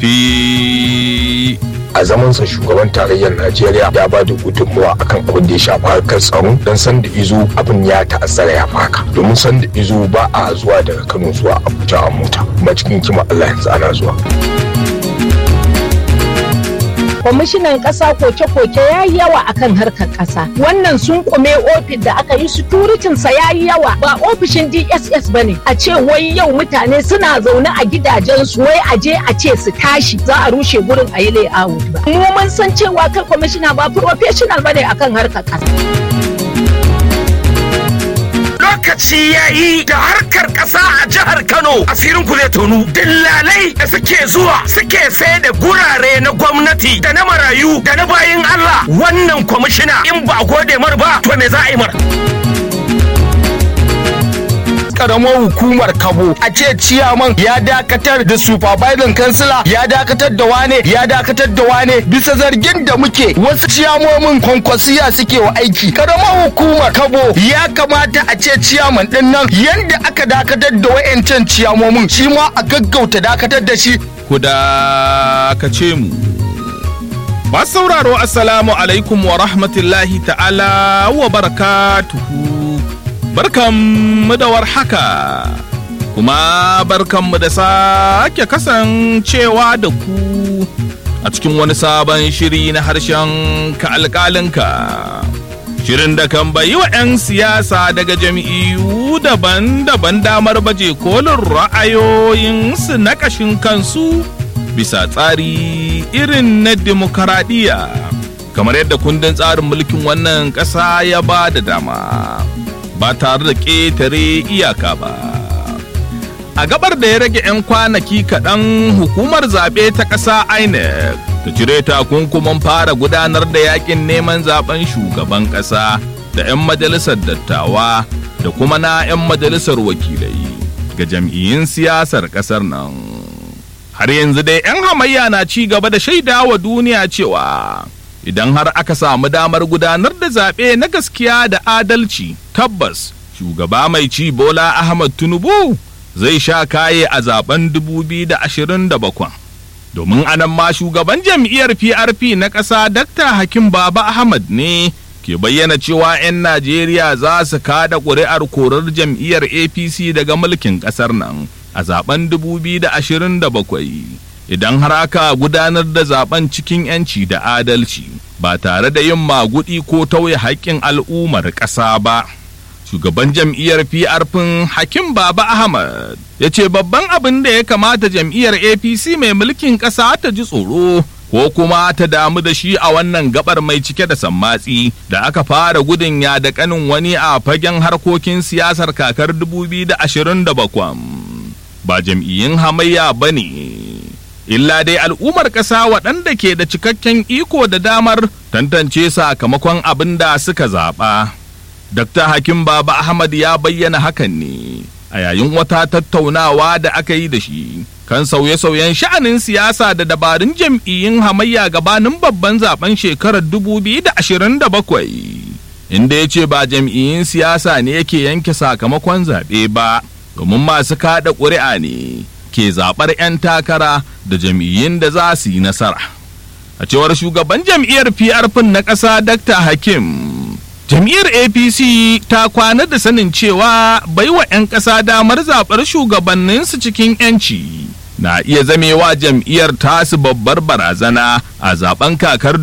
RFI. a zamansa shugaban tarayyar najeriya ya ba da gudunmawa akan abin da ya shafi harkar tsaro don san da izo abin ya ta'azzara ya faka domin san da izo ba a zuwa daga kano zuwa abuja a mota kuma cikin kima allah yanzu ana zuwa kwamishinan ƙasa koke-koke ya yi yawa akan harkar ƙasa wannan sun kume ofis da aka yi sa ya yi yawa ba ofishin dss ba ne a ce wai yau mutane suna zaune a gidajensu wai a je a ce su tashi za a rushe gurin a yi layout ba mu mun san cewa kai kwamishina ba professional ba ne akan harkar ƙasa lokaci ya yi da harkar ƙasa a jihar Kano asirin ku zai tonu. Dillalai da suke zuwa suke sai da gurare na gwamnati da na marayu da na bayin Allah wannan kwamishina in ba gode mar ba to me za a yi mar. karamar hukumar kabo a ce ciyaman ya dakatar da supervisor kansila ya dakatar da wane ya dakatar da wane bisa zargin da muke wasu ciyamomin kwankwasiya suke wa aiki karamar hukumar kabo ya kamata a ce ciyaman din nan yanda aka dakatar da wayancan ciyamomin shi ma a gaggauta dakatar da shi Ku dakace mu. Masu sauraro Assalamu alaikum wa rahmatullahi ta'ala wa barakatuhu. Barkanmu da warhaka. Kuma barkanmu da sake kasancewa da ku a cikin wani sabon shiri na harshen ka alƙalinka. Shirin da kan bayi wa 'yan siyasa daga jam'iyyu daban-daban damar baje kolin ra'ayoyinsu na ƙashin kansu bisa tsari irin na demokaradiyya kamar yadda kundin tsarin mulkin wannan ƙasa ya ba da dama ba tare da ƙetare iyaka ba. A gabar da ya rage 'yan kwanaki kaɗan hukumar zaɓe ta ƙasa INEC ta cire takunkuman fara gudanar da yakin neman zaben shugaban ƙasa da 'yan majalisar dattawa da kuma na 'yan majalisar wakilai ga jam'iyyun siyasar ƙasar nan. Har yanzu dai 'yan hamayya na ci gaba da shaida wa duniya cewa idan har aka samu damar gudanar da zaɓe na gaskiya da adalci tabbas shugaba mai ci Bola Ahmad Tinubu zai sha kaye a zaben 2027. domin anan ma shugaban jam'iyyar PRP na ƙasa Dr. Hakim Baba Ahmad ne ke bayyana cewa 'yan Najeriya za su kada ƙuri'ar korar jam'iyyar APC daga mulkin ƙasar nan a zaben 2027 idan har aka gudanar da zaben cikin 'yanci da adalci ba tare da yin magudi ko tauye haƙƙin al'ummar ƙasa ba. shugaban jam'iyyar PRP Hakim Baba Ahmad ya ce babban abin da ya kamata jam'iyyar APC mai mulkin ƙasa ta ji tsoro ko kuma ta damu da shi a wannan gabar mai cike da sammatsi da aka fara gudun ya da kanin wani a fagen harkokin siyasar kakar 2027 ba jam'iyyun hamayya ba ne illa dai al'ummar ƙasa waɗanda ke da cikakken iko da damar tantance sakamakon abin da suka zaɓa. Dr. Hakim Baba Ahmad ya bayyana hakan ne a yayin wata tattaunawa da aka yi da shi kan sauye-sauyen sha'anin siyasa da dabarun jam'iyyun hamayya gabanin babban zaben shekarar 2027 inda ya ce ba jam'iyyun siyasa ne yake yanke sakamakon zaɓe ba domin masu kaɗa ƙuri'a ne ke zaɓar 'yan takara da jam'iyyun da za su yi nasara. A cewar shugaban jam'iyyar PRP na ƙasa Dr. Hakim jam'iyyar apc ta kwana da sanin cewa baiwa 'yan ƙasa damar zaɓar shugabanninsu cikin 'yanci na iya zamewa jam'iyyar tasu babbar barazana a zaben kakar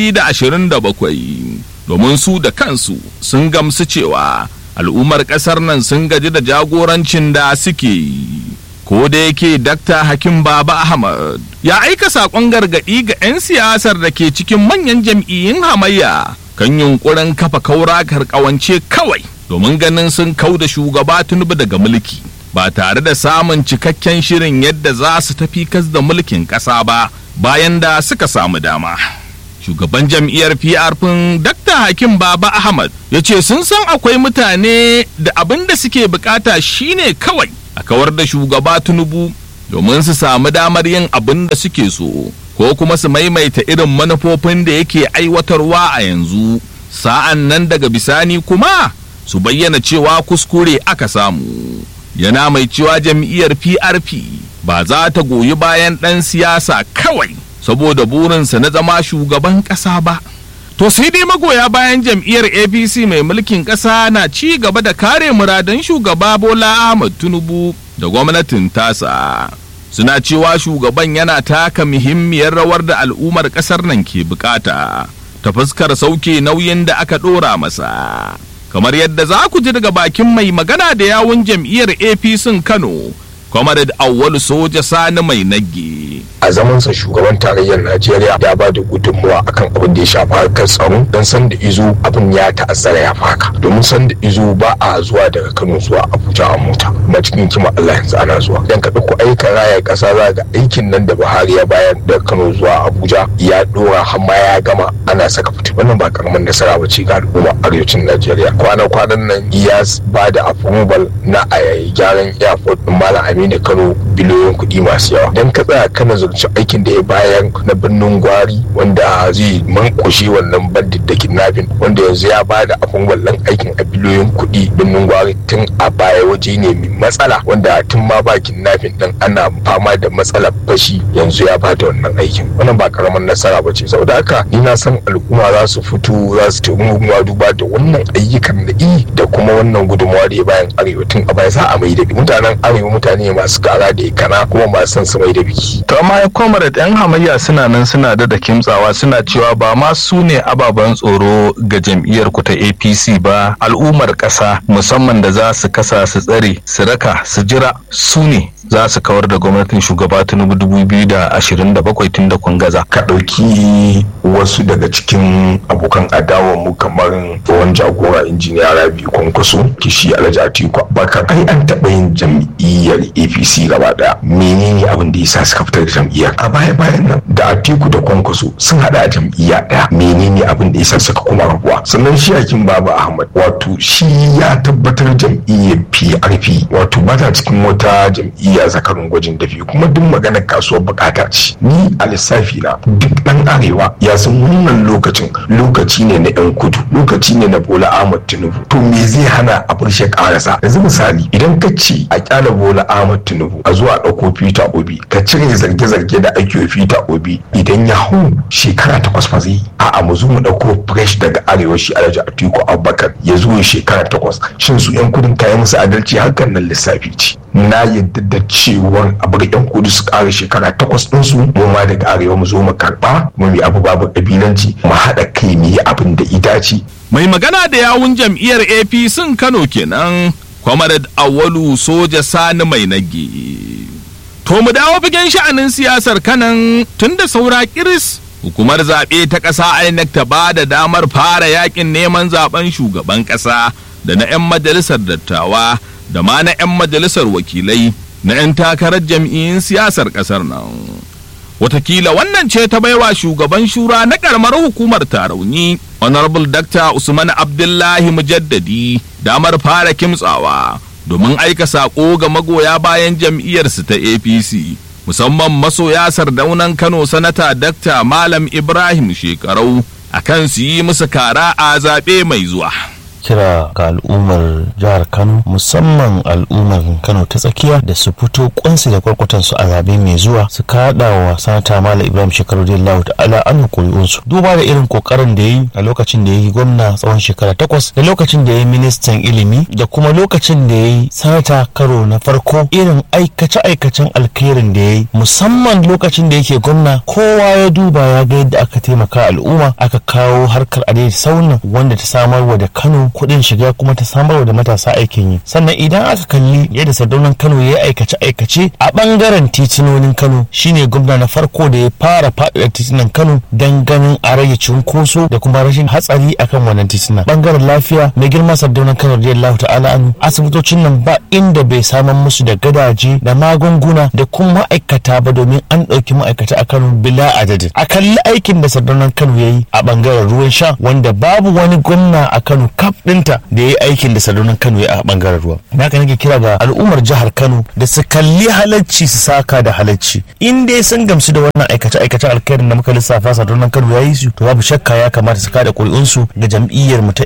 2027 domin su da kansu sun gamsu cewa al'ummar ƙasar nan sun gaji da jagorancin da suke yi ko da yake dakta hakim baba ahmad ya aika saƙon gargaɗi ga 'yan siyasar da ke cikin manyan jam'iyyun hamayya kan yunkurin kafa kaura karkawance kawai domin ganin sun kau da shugaba tunubu daga mulki ba tare da samun cikakken shirin yadda za su tafi kas da mulkin ƙasa ba bayan da suka samu dama shugaban jam'iyyar PRP Dr. Hakim Baba Ahmad ya ce sun san akwai mutane da abin da suke bukata shine kawai a kawar da shugaba Tinubu domin su samu damar yin abin da suke so ko kuma su maimaita irin manufofin da yake aiwatarwa a yanzu sa'an nan daga bisani kuma su bayyana cewa kuskure aka samu yana mai cewa jam'iyyar PRP ba za ta goyi bayan ɗan siyasa kawai saboda burinsa na zama shugaban ƙasa ba. To sai dai magoya bayan jam'iyyar APC mai mulkin ƙasa na ci gaba da kare muradan shugaba Bola Ahmad Tinubu da gwamnatin tasa. Suna cewa shugaban yana taka muhimmiyar rawar da al'ummar ƙasar nan ke bukata ta fuskar sauke nauyin da aka ɗora masa. Kamar yadda za ku ji daga bakin mai magana da yawun jam'iyyar APC Kano, Comrade Awwalu Soja Sani Mai Nagge. a zamansa shugaban tarayyar najeriya ya ba da gudunmuwa akan abin da ya shafi harkar tsaro don san da izo abin ya ta'azzara ya faka domin san da izo ba a zuwa daga kano zuwa abuja a mota kuma cikin kima allah yanzu ana zuwa dan ka ɗauko ayyukan raya ƙasa za ga aikin nan da buhari ya bayar daga kano zuwa abuja ya ɗora har ma ya gama ana saka fiti wannan ba karamin nasara ba ce ga al'umma arewacin najeriya kwana kwanan nan ya ba da approval na a gyaran airport ɗin malam aminu kano biliyoyin kuɗi masu yawa dan ka tsaya kana zurci aikin da ya bayan na birnin gwari wanda zai mankushe wannan bandit da kidnapping wanda yanzu ya ba da abin wallan aikin a biliyoyin kuɗi birnin gwari tun a baya waje ne mai matsala wanda tun ma ba kidnapping din ana fama da matsalar fashi yanzu ya ba da wannan aikin wannan ba karamin nasara ba ce saboda haka ni na san al'umma za su fito za su taimaka duba da wannan ayyukan da i da kuma wannan gudunmawa da ya bayan arewa tun a baya za a mai da mutanen arewa mutane masu kara da kana kuma masu son su mai da biki to amma ya comrade yan hamayya suna nan suna da da kimtsawa suna cewa ba ma su ne ababen tsoro ga jam'iyyar ku ta APC ba al'ummar ƙasa musamman da za su kasa su tsare su raka su jira su ne za su kawar da gwamnatin shugaba tinubu 2027 tun da kun gaza ka ɗauki wasu daga cikin abokan adawa mu kamar tsohon jagora injiniya rabi kwankwaso kishi alhaji atiku abubakar ai an taɓa yin jam'iyyar apc gaba ɗaya menene abin da yasa suka fitar da jam'iyyar a baya bayan nan da atiku da kwankwaso sun haɗa a jam'iyya ɗaya menene abin da yasa suka kuma rabuwa sannan shi hakim baba ahmad wato shi ya tabbatar jam'iyyar prp wato ba ta cikin wata jam'iyya zakarun gwajin dafi kuma duk maganar kasuwar bukata ce ni a lissafi na duk dan arewa ya san wannan lokacin lokaci ne na yan kudu lokaci ne na bola ahmad tinubu to me zai hana a furshe karasa yanzu misali idan ka ce a kyala bola ahmad tinubu a zuwa ɗauko peter obi ka cire zarge-zarge da ake yi peter obi idan ya hau shekara takwas fa zai a'a mu zo mu ɗauko fresh daga arewa shi alhaji atiku abubakar ya zo shekara takwas shin su yan kudin kayan musu adalci hakan nan lissafi ce na yadda da cewar a bar yan kudu su kara shekara takwas ɗinsu mu ma daga arewa mu zo mu karɓa mu yi abu babu ƙabilanci mu haɗa kai mu yi abin da itaci. Mai magana da yawun jam'iyyar APC Kano kenan Comrade Awalu Soja Sani Mai Nage. To mu dawo fagen sha'anin siyasar kanan tun da saura kiris hukumar zaɓe ta ƙasa INEC ta ba da damar fara yakin neman zaben shugaban ƙasa da na 'yan majalisar dattawa da ma na 'yan majalisar wakilai na 'yan takarar jam'iyyun siyasar ƙasar nan. Watakila wannan ce ta baiwa shugaban shura na ƙaramar hukumar tarauni Honorable Dr. Usman Abdullahi Mujaddadi damar fara kimtsawa domin aika saƙo ga magoya bayan jam'iyyarsu ta APC. Musamman masoya sardaunan Kano Sanata Dr. Malam Ibrahim Shekarau akan su yi musu kara a zaɓe mai zuwa. kira ga al'ummar jihar kano musamman al'ummar kano ta tsakiya da su fito kwansu da kwarkwatan su a zabe mai zuwa su kada wa sanata malam ibrahim shekaru da lahu ta'ala an kuri'un su duba da irin kokarin da ya yi a lokacin da ya yi gwamna tsawon shekara takwas da lokacin da ya yi ministan ilimi da kuma lokacin da ya yi sanata karo na farko irin aikace-aikacen alkhairin da ya yi musamman lokacin da yake gwamna kowa ya duba ya ga yadda aka taimaka al'umma aka kawo harkar adai saunan wanda ta samarwa da kano kuɗin shiga kuma ta samarwa da matasa aikin yi sannan idan aka kalli yadda sardaunan kano ya yi aikace aikace a bangaren titinonin kano shine gwamna na farko da ya fara faɗaɗa titunan kano don ganin a rage cunkoso da kuma rashin hatsari akan wannan titunan bangaren lafiya mai girma sardaunan kano radiyallahu ta'ala anu asibitocin nan ba inda bai samar musu da gadaje da magunguna da kuma ma'aikata ba domin an ɗauki ma'aikata a kano bila adadin a kalli aikin da sardaunan kano ya yi a bangaren ruwan sha wanda babu wani gwamna a kano kaf ɗinta da ya yi aikin da sardaunan kano ya a bangaren ruwa na haka nake kira ga al'ummar jihar kano da su kalli halacci su saka da halacci in dai sun gamsu da wannan aikace aikace alkhairin da muka lissafa sardaunan kano ya yi su to babu shakka ya kamata su kada ƙuri'unsu ga jam'iyyar mu ta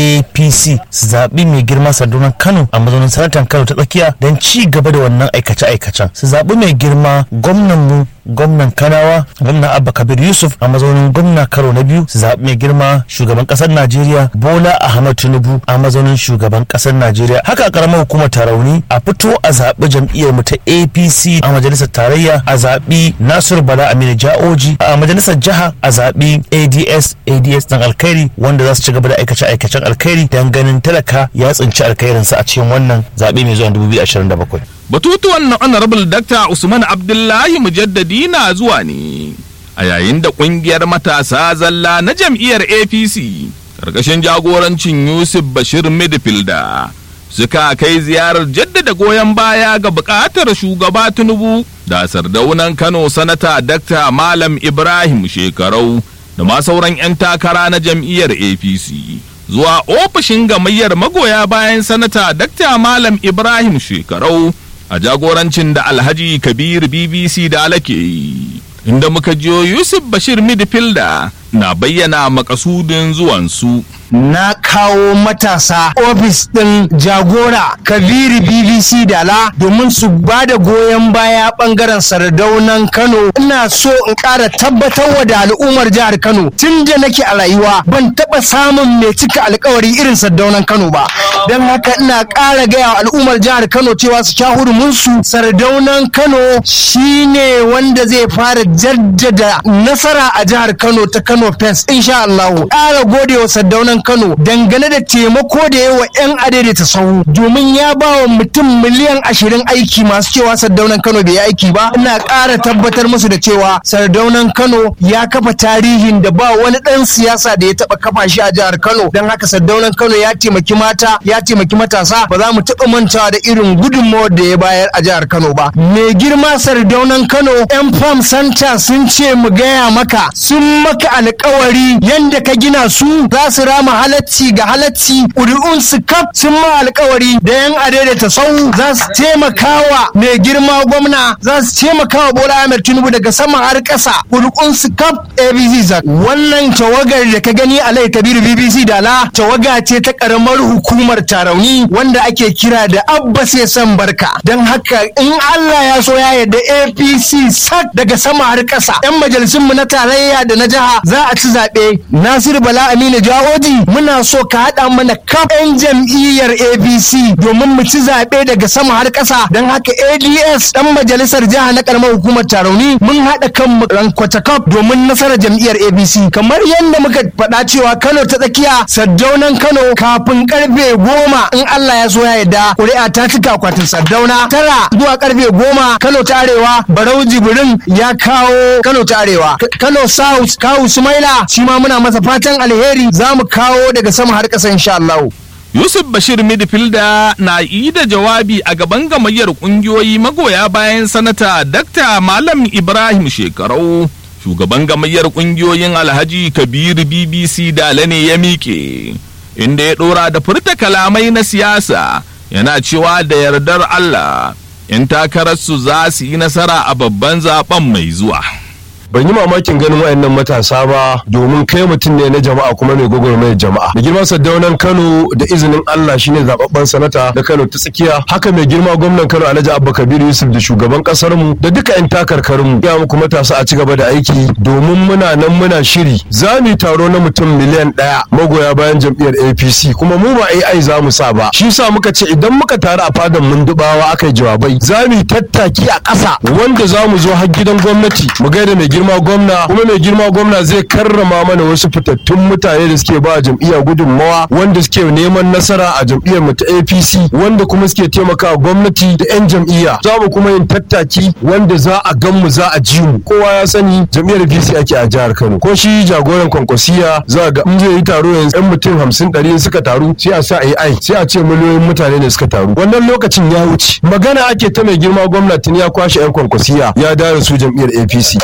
apc su zaɓi mai girma sardaunan kano a mazaunin sanatan kano ta tsakiya don ci gaba da wannan aikace aikacen su zaɓi mai girma gwamnan mu gwamnan kanawa gwamnan abba kabir yusuf a mazaunin gwamna karo na biyu su zaɓi mai girma shugaban ƙasar najeriya bola ahmad tinubu a mazaunin shugaban ƙasar najeriya haka a ƙaramar hukumar tarauni a fito a zaɓi jam'iyyar mu ta apc a majalisar tarayya a zaɓi nasiru bala aminu ja'oji a majalisar jiha a zaɓi ads ads ɗan alkhairi wanda za su ci gaba da aikace aikacen alkhairi don ganin talaka ya tsinci alkhairinsa a cikin wannan zaɓe mai zuwa 2027 Batutuwan na Honorable Dr. Usman Abdullahi Mujaddadi na zuwa ne a yayin da ƙungiyar matasa zalla na jam'iyyar APC ƙarƙashin jagorancin Yusuf Bashir Midfielder suka kai ziyarar jaddada goyon baya ga buƙatar shugaba Tinubu da sardaunan Kano sanata Dr. Malam Ibrahim Shekarau da ma sauran 'yan takara na jam'iyyar APC. Zuwa ofishin gamayyar magoya bayan sanata Dr. Malam Ibrahim Shekarau a jagorancin da alhaji kabir bbc da alake yi inda muka jiyo yusuf bashir midfielder na bayyana makasudin zuwansu na kawo matasa ofis ɗin jagora kabiri bbc dala domin su ba da goyon baya ɓangaren sardaunan kano ina so in ƙara tabbatar wa da al'ummar jihar kano tun da nake a rayuwa ban taɓa samun mai cika alkawari irin sardaunan kano ba don haka ina ƙara gaya wa al'ummar jihar kano cewa su sha hurumunsu sardaunan kano shine wanda zai fara jaddada nasara a jihar kano ta kano fes insha Allah ƙara gode wa sardaunan Kano dangane da taimako da yawa 'yan adaidaita sahu domin ya ba wa mutum miliyan ashirin aiki masu cewa sardaunan Kano bai yi aiki ba ina ƙara tabbatar musu da cewa sardaunan Kano ya kafa tarihin da ba wani ɗan siyasa da ya taɓa kafa shi a jihar Kano don haka sardaunan Kano ya taimaki mata ya taimaki matasa ba za mu taɓa mantawa da irin gudunmawar da ya bayar a jihar Kano ba mai girma sardaunan Kano 'yan fam santa sun ce mu gaya maka sun maka alkawari yanda ka gina su za su rama halacci ga halacci ƙuri'un su kaf sun ma alkawari da yan adaidaita sau za su taimakawa mai girma gwamna za su taimakawa bola ahmed tinubu daga sama har ƙasa ƙuri'un su kaf abc zak wannan tawagar da ka gani a lai kabiru bbc da la tawaga ce ta ƙaramar hukumar tarauni wanda ake kira da abba sai san barka don haka in allah ya so ya yarda apc sak daga sama har ƙasa yan majalisunmu na tarayya da na jiha za a ci zaɓe Nasiru Bala Aminu Jawoji muna so ka haɗa mana kaf 'yan jam'iyyar ABC domin mu ci zaɓe daga sama har ƙasa don haka ADS ɗan majalisar jiha na ƙaramar hukumar Tarauni mun haɗa kan rankwata kaf domin nasarar jam'iyyar ABC kamar yadda muka faɗa cewa Kano ta tsakiya Saddaunan Kano kafin karfe goma in Allah ya so ya yarda ƙuri'a ta cika akwatin Saddauna tara zuwa karfe goma Kano ta Arewa Barau Jibrin ya kawo Kano ta Arewa Kano South Kawu Sumaila shi ma muna masa fatan alheri za mu kawo daga sama har ƙasa insha Allah. Yusuf Bashir Midfielder na yi da jawabi a gaban gamayyar kungiyoyi magoya bayan sanata Dr. Malam Ibrahim Shekarau. Shugaban gamayyar kungiyoyin Alhaji Kabiru BBC Dale ne ya miƙe, inda ya ɗora da furta kalamai na siyasa yana cewa da yardar Allah, ‘yan takararsu za su yi nasara a babban zaben mai zuwa. ban yi mamakin ganin wayannan matasa ba domin kai mutum ne na jama'a kuma mai gwagwarmayar jama'a da girma saddaunan kano da izinin allah shine zababben sanata na kano ta tsakiya haka mai girma gwamnan kano alhaji abba kabiru yusuf da shugaban kasar mu da duka yan takarkarin mu ya muku matasa a ci gaba da aiki domin muna nan muna shiri za mu yi taro na mutum miliyan ɗaya magoya bayan jam'iyyar apc kuma mu ba ai za mu sa ba shi sa muka ce idan muka taru a fadan mundubawa aka yi jawabai za mu yi tattaki a ƙasa wanda za mu zo har gidan gwamnati mu gaida mai girma gwamna kuma mai girma gwamna zai karrama mana wasu fitattun mutane da suke ba jam'iyya gudunmawa wanda suke neman nasara a jam'iyyar mu ta APC wanda kuma suke taimakawa gwamnati da 'yan jam'iyya za mu kuma yin tattaki wanda za a gan mu za a ji mu kowa ya sani jam'iyyar APC ake a jihar Kano ko shi jagoran kwankwasiya za ga in zai yi taro yanzu 'yan mutum hamsin ɗari suka taru sai a sa AI sai a ce miliyoyin mutane ne suka taru wannan lokacin ya wuce magana ake ta mai girma gwamnati ya kwashe 'yan kwankwasiya ya dare su jam'iyyar APC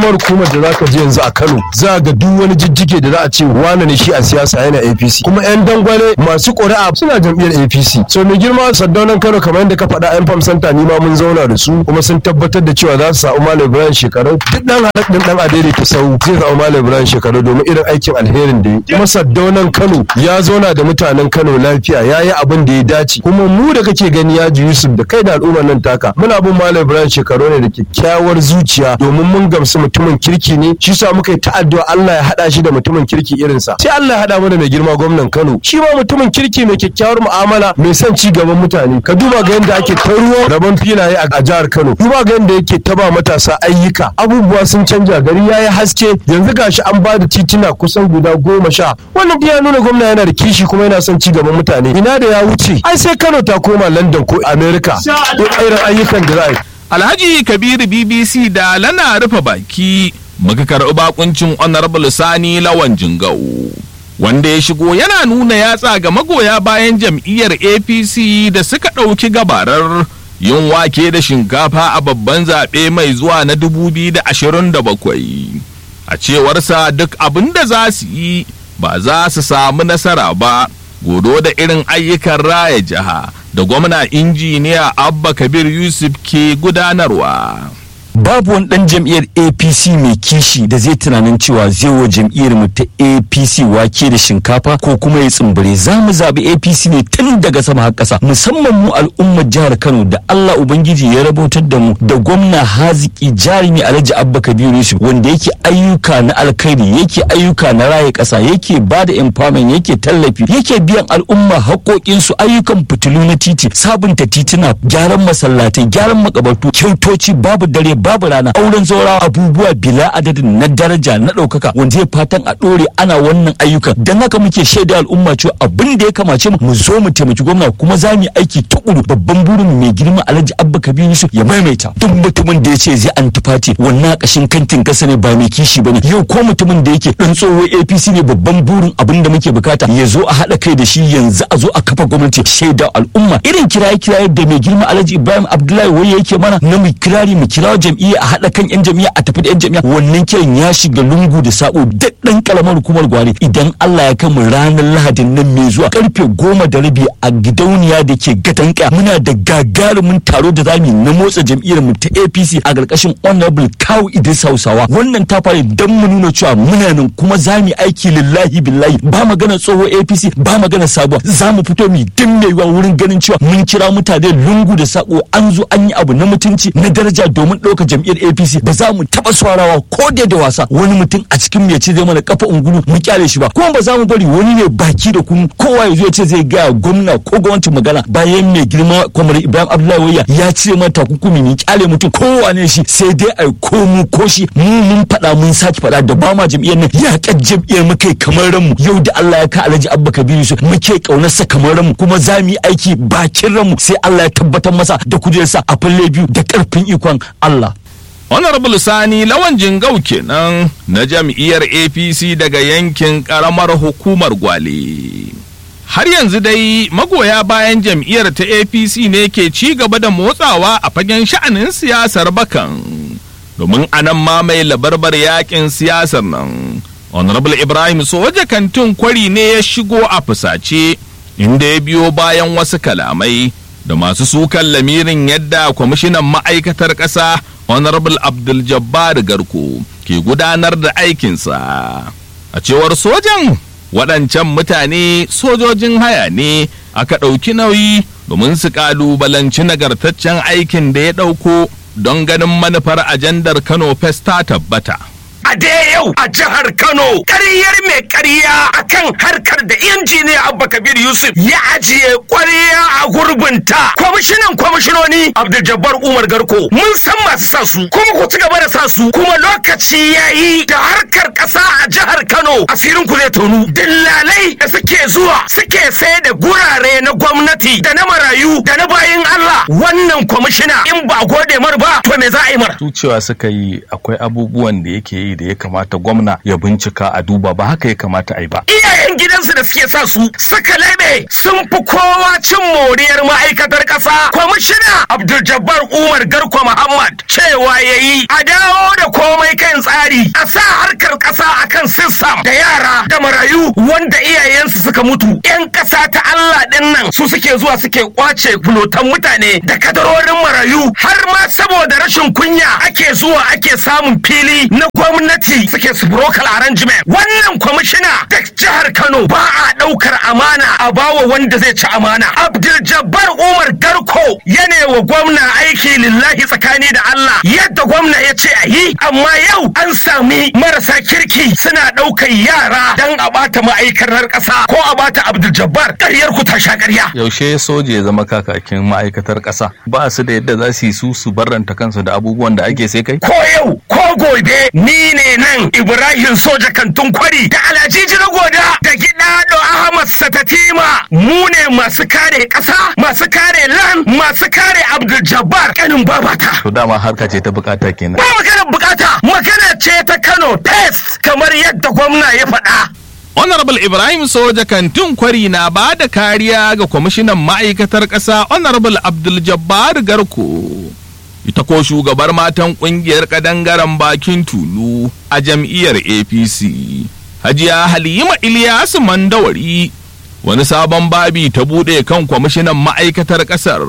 karamar hukumar da zaka je yanzu a Kano za ga duk wani jijjige da za a ce wane ne shi a siyasa yana APC kuma yan dangwale masu ƙuri'a suna jam'iyyar APC so mai girma saddaunan Kano kamar yadda ka faɗa yan famsanta ni ma mun zauna da su kuma sun tabbatar da cewa za su samu Malam Ibrahim shekaru duk dan haɗa ɗin dan adere ta sau zai samu Malam Ibrahim shekaru domin irin aikin alherin da ya kuma saddaunan Kano ya zauna da mutanen Kano lafiya ya yi abin da ya dace kuma mu da kake gani ya ji Yusuf da kai da al'ummar nan taka muna bin Malam Ibrahim shekaru ne da kyakkyawar zuciya domin mun gamsu mutumin kirki ne shi sa muka yi ta'addu'a Allah ya haɗa shi da mutumin kirki irinsa sai Allah ya haɗa mu da mai girma gwamnan Kano shi ma mutumin kirki mai kyakkyawar mu'amala mai son ci gaban mutane ka duba ga yadda ake ta ruwa rabon filaye a jihar Kano duba ga yadda yake ta ba matasa ayyuka abubuwa sun canja gari yayi haske yanzu gashi an ba da tituna kusan guda goma sha wannan ya nuna gwamna yana da kishi kuma yana son ci gaban mutane ina da ya wuce ai sai Kano ta koma London ko America irin ayyukan da za a yi Alhaji Kabiru BBC da lana rufe baki muka karɓi bakuncin Honorable Sani Lawan Jingau. Wanda ya shigo yana nuna yatsa ga magoya bayan jam'iyyar APC da suka ɗauki gabarar yin wake da shinkafa a babban zaɓe mai zuwa na 2027. A cewarsa duk abin da za su yi ba za su samu nasara ba. godo da irin ayyukan raya jiha da gwamna injiniya abba kabir yusuf ke gudanarwa babu wani dan jam'iyyar apc mai kishi da zai tunanin cewa zai wa jam'iyyar mu ta apc wake da shinkafa ko kuma ya tsimbire za mu zaɓi apc ne tun daga sama har ƙasa musamman mu al'ummar jihar kano da allah ubangiji ya rabautar da mu da gwamna haziki jarumi alhaji abba kabiru yusuf wanda yake ayyuka na alkhairi yake ayyuka na raye ƙasa yake ba da empowerment yake tallafi yake biyan al'umma haƙoƙinsu ayyukan fitilu na titi sabunta tituna gyaran masallatai gyaran makabartu kyautoci babu dare babu rana auren zaurawa abubuwa bila adadin na daraja na ɗaukaka wanda zai fatan a ɗore ana wannan ayyukan don haka muke shaida al'umma cewa abin da ya kamace mu mu zo mu taimaki gwamna kuma za mu yi aiki tukuru babban burin mai girma alhaji abba kabiru yusuf ya maimaita duk mutumin da ya ce zai antifati wannan kashin kantin kasa ne ba mai kishi bane yau ko mutumin da yake dan tsohon apc ne babban burin abin da muke bukata ya zo a haɗa kai da shi yanzu a zo a kafa gwamnati shaida al'umma irin kiraye kiraye da mai girma alhaji ibrahim abdullahi wai yake mana na mu kirari mu kirawo jam'iyya a haɗa kan yan jam'iyya a tafi da yan jam'iyya wannan kiran ya shiga lungu da sako daddan kalamar hukumar gwari idan Allah ya kama ranar lahadin nan mai zuwa karfe goma da rabi a gidauniya da ke gatanka muna da gagarumin taro da zamu na motsa jam'iyyar mu ta APC a ƙarƙashin honorable Kawu Idris Hausawa wannan ta fara dan mu nuna cewa muna nan kuma za mu aiki lillahi billahi ba magana tsoho APC ba magana sabuwa za mu fito mu din mai wurin ganin cewa mun kira mutane lungu da sako an zo an yi abu na mutunci na daraja domin ɗauka jam'iyyar APC ba za mu taɓa swarawa ko da da wasa wani mutum a cikin mai ce zai mana kafa ungulu mu kyale shi ba kuma ba za mu bari wani ne baki da kunu kowa ya zo ya ce zai gaya gwamna ko gwamnatin magana bayan mai girma kwamar Ibrahim Abdullahi Wayya ya ce mana takunkumi ni kyale mutum kowa ne shi sai dai ai ko mu ko shi mu mun faɗa mun saki faɗa da ba ma jam'iyyar nan ya kan jam'iyyar mu kai kamar ranmu yau da Allah ya ka Alhaji Abba Kabiru su muke kaunarsa kamar ranmu kuma za mu yi aiki bakin ranmu sai Allah ya tabbatar masa da kujerarsa a falle biyu da karfin ikon Allah Honorable Sani Lawan Jingau kenan na jam'iyyar APC daga yankin ƙaramar hukumar Gwale. Har yanzu dai magoya bayan jam'iyyar ta APC ne ke ci gaba da motsawa a fagen sha'anin siyasar bakan. Domin anan ma mai labarbar yakin siyasar nan. Honorable Ibrahim Soja kantin kwari ne ya shigo a fusace inda ya biyo bayan wasu kalamai da masu sukan lamirin yadda kwamishinan ma'aikatar ƙasa honorable abdul jabbar garko ke gudanar da aikinsa a cewar sojan waɗancan mutane sojojin haya ne aka ɗauki nauyi domin su ƙalubalanci nagartaccen aikin da ya ɗauko don ganin manufar ajandar kano fest ta tabbata a dai yau a jihar Kano ƙaryar mai ƙarya akan harkar da injiniya Abba Kabir Yusuf ya ajiye ƙwarya a gurbinta. Kwamishinan kwamishinoni Abdul Jabbar Umar Garko mun san masu sa su kuma ku ci gaba da sa su kuma lokaci ya yi da harkar ƙasa a jihar Kano asirin ku zai tonu. Dillalai da suke zuwa suke sai da gurare na gwamnati da na marayu da na bayin Allah wannan kwamishina in ba gode mar ba to me za a yi mar. su cewa suka yi akwai abubuwan da yake yi da da ya kamata gwamna ya bincika a duba ba haka ya kamata a yi ba iyayen gidansu da suke sa su suka laɓe sun fi kowa cin moriyar ma'aikatar ƙasa kwamishina abdul jabbar umar garko muhammad cewa ya yi a dawo da komai kan tsari a sa harkar ƙasa akan sistam da yara da marayu wanda iyayensu suka mutu yan ƙasa ta allah ɗin nan su suke zuwa suke kwace fulotan mutane da kadarorin marayu har ma saboda rashin kunya ake zuwa ake samun fili na gwamnati suke su brocal arrangement wannan kwamishina da jihar Kano ba a ɗaukar amana a bawa wanda zai ci amana. Abdul Jabbar Umar Garko yana wa gwamna aiki lillahi tsakani da Allah yadda gwamna ya ce a yi amma yau an sami marasa kirki suna ɗaukar yara don a bata ma'aikatar ƙasa ko a bata Abdul Jabbar ƙaryar ku ta sha ƙarya. yaushe soja ya zama kakakin ma'aikatar ƙasa ba su da yadda za su yi su su barranta kansu da abubuwan da ake sai kai Ko yau ko gobe ni ne nan Ibrahim Soja Kantun Kwari da Alhaji Goda da Gidado Ahmad Satatima mu ne masu kare ƙasa masu kare lan masu kare Abdul Jabbar kanin babata. to dama harka ce ta bukata kenan Ba maganar bukata magana ce ta Kano test kamar yadda gwamna ya faɗa. Honorable Ibrahim Soja Kantin Kwari na ba da kariya ga kwamishinan ma'aikatar ƙasa Honorable Abdul Jabbar Garko. Ita ko shugabar matan ƙungiyar ƙadangaren bakin tulu a jam'iyyar APC. Hajiya Halima Ilyasu Mandawari wani sabon babi ta buɗe kan kwamishinan ma'aikatar ƙasar.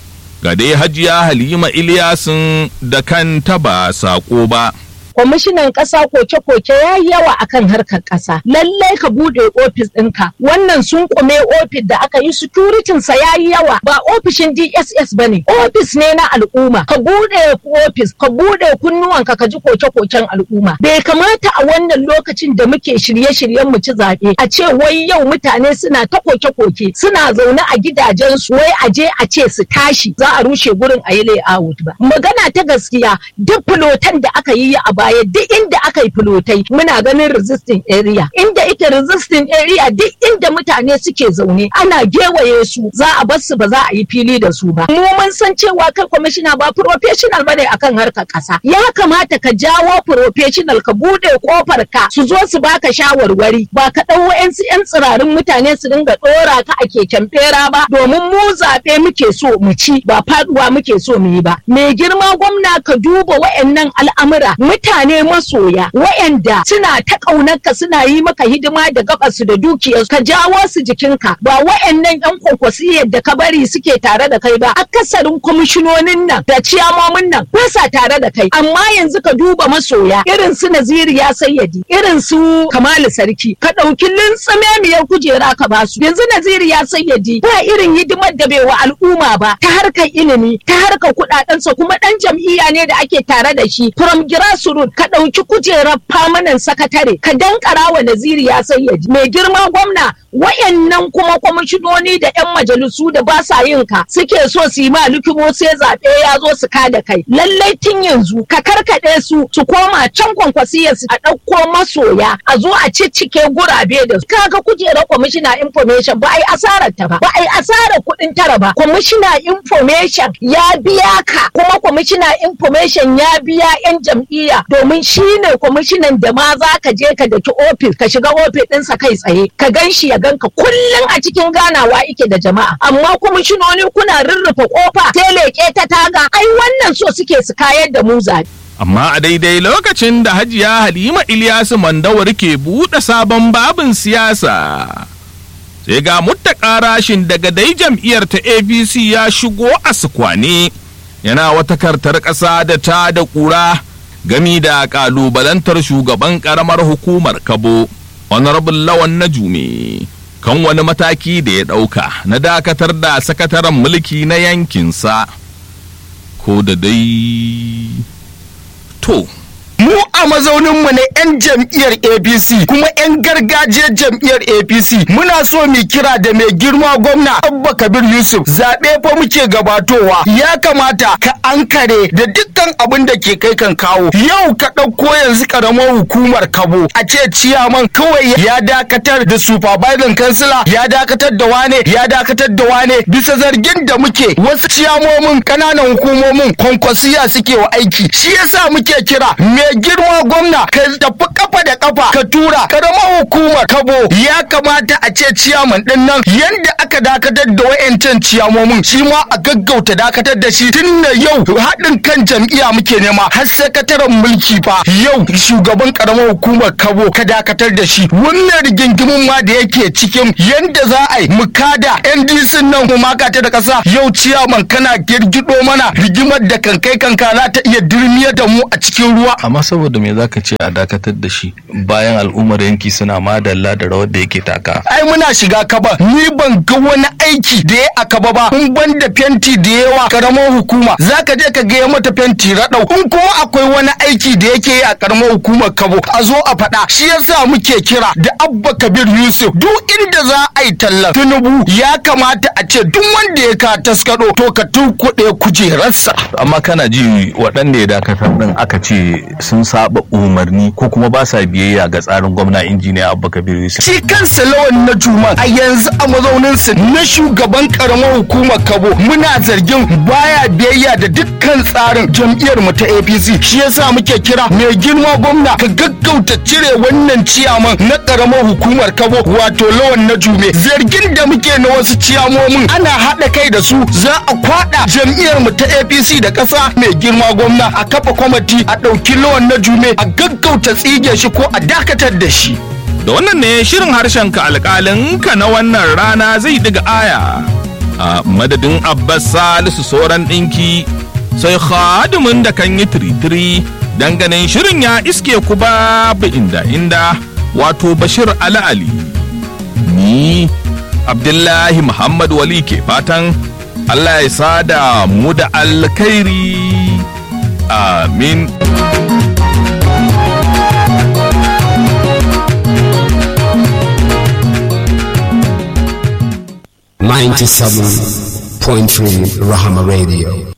Ga dai Hajiya Halima Ilyasun da kanta ba saƙo ba. kwamishinan ƙasa koke-koke ya yi yawa akan harkar ƙasa lallai ka buɗe ofis ɗinka wannan sun kume ofis da aka yi securitin sa ya yi yawa ba ofishin dss ba ne ofis ne na al'umma ka buɗe ofis ka buɗe kunnuwanka ka ji koke-koken al'umma bai kamata a wannan lokacin da muke shirye-shiryen mu ci zaɓe a ce wai yau mutane suna ta koke-koke suna zaune a gidajensu wai a je a ce su tashi za a rushe gurin a yi layout ba magana ta gaskiya duk filotan da aka yi a baya duk inda aka yi filotai muna ganin resisting area inda ita resisting area duk inda mutane suke zaune ana gewaye su za a bar su ba za a yi fili da su ba mu mun san cewa kai kwamishina ba professional bane akan harkar kasa ya kamata ka jawo professional ka bude kofar ka su zo su baka shawarwari ba ka dau wa'ansu yan tsirarin mutane su dinga dora ka a keken bera ba domin mu zaɓe muke so mu ci ba faduwa muke so mu yi ba mai girma gwamna ka duba wa'annan al'amura mutane masoya wa'anda suna ta ƙaunarka suna yi maka hidima da gabasu da dukiyarsu ka jawo su jikinka ba wa'annan yan kwankwasiyar da ka bari suke tare da kai ba akasarin kwamishinonin nan da ciyamomin nan ba sa tare da kai amma yanzu ka duba masoya irin su naziriya sayyadi irin su kamalu sarki ka ɗauki lintsamemiyar kujera ka basu yanzu naziriya sayyadi ba irin hidimar da bai wa al'umma ba ta harkar ilimi ta harkar kuɗaɗensa kuma ɗan jam'iyya ne da ake tare da shi from grassroots ka ɗauki kujerar famanan sakatare ka dankara wa naziriya sayyadi mai girma gwamna wayannan kuma kwamishinoni da 'yan majalisu da ba sa yin ka suke so su yi ma likimo sai zaɓe ya zo su ka da kai lallai tun yanzu ka karkaɗe su su koma can kwankwasiyar su a ɗauko masoya a zo a ciccike gurabe da su kaga kujerar kwamishina information ba a yi asarar ta ba ba a yi asarar kuɗin tara ba kwamishina information ya biya ka kuma kwamishina information ya biya 'yan jam'iyya domin shi ne kwamishinan da ma za ka je ka daki ofis ka shiga ofis ɗinsa kai tsaye ka gan shi ya ganka kullum a cikin ganawa ike da jama'a amma kwamishinoni kuna rurrufe kofa sai leƙe ta taga ai wannan so suke su kayar da mu zaɓe. Amma a daidai lokacin da Hajiya Halima Ilyasu Mandawar ke buɗe sabon babin siyasa. Sai ga muttaka rashin daga dai jam'iyyar ta APC ya shigo a sukwane yana wata kartar ƙasa da ta da ƙura gami da ƙalubalantar shugaban ƙaramar hukumar Kabo, Honorable Lawan na Jume. kan wani mataki da ya ɗauka na dakatar da sakataren mulki na yankinsa ko da dai to mu a mazauninmu na 'yan jam'iyyar apc kuma 'yan gargajiyar jam'iyyar apc muna so mu kira da mai girma gwamna abba kabir yusuf zaɓe fa muke gabatowa ya kamata ka ankare da dukkan abin da ke kai kan kawo yau ka ɗauko yanzu ƙaramar hukumar kabo a ce ciyaman kawai ya dakatar da supervisor kansila ya dakatar da wane ya dakatar da wane bisa zargin da muke wasu ciyamomin ƙananan hukumomin kwankwasiya suke wa aiki shi yasa muke kira mai girma girma gwamna ka tafi kafa da kafa ka tura karamar hukumar kabo ya kamata a ce ciyaman din nan yanda aka dakatar da wayancan ciyamomin shi ma a gaggauta dakatar da shi tun da yau haɗin kan jam'iyya muke nema har sakataren mulki fa yau shugaban karamar hukumar kabo ka dakatar da shi wannan rigingimin ma da yake cikin yanda za a yi mu kada ndc nan mu maka ta da kasa yau ciyaman kana girgido mana rigimar da kankai kanka za ta iya dirmiyar da mu a cikin ruwa amma saboda me zaka ce a dakatar da shi bayan al'ummar yanki suna madalla da rawar da yake taka ai muna shiga kaba ni ban ga wani aiki da ya a kaba ba in ban da fenti da yawa karamar hukuma zaka je ka ga mata fenti raɗau in kuma akwai wani aiki da yake yi a karamar hukumar kabo a zo a faɗa shi yasa muke kira da abba kabir yusuf duk inda za a yi tallan tinubu ya kamata a ce duk wanda ya ka taskado to ka tunkuɗe kujerarsa amma kana ji waɗanda ya dakatar din aka ce sun saba umarni ko kuma ba sa biyayya ga tsarin gwamna injiniya abba kabir yusuf shi kansa lawan na juma a yanzu a mazauninsa na shugaban karamar hukumar kabo muna zargin baya biyayya da dukkan tsarin jam'iyyar mu ta apc shi yasa muke kira mai girma gwamna ka gaggauta cire wannan ciyaman na karamar hukumar kabo wato lawan na jume zargin da muke na wasu ciyamomin ana haɗa kai da su za a kwaɗa jam'iyyar mu ta apc da ƙasa mai girma gwamna a kafa kwamati a ɗauki lawan na jume a gaggauta tsige shi ko a dakatar da shi Da wannan ne shirin harshen ka alƙalin ka na wannan rana zai diga aya. A madadin Abbas Salisu sauran ɗinki sai khadimin da kan yi tiritiri ganin shirin ya iske ku babu inda inda wato Bashir Ali Ali. Ni Abdullahi Muhammad Wali ke fatan Allah ya sada mu da alkhairi. Amin. Ninety-seven point three Rahama Radio.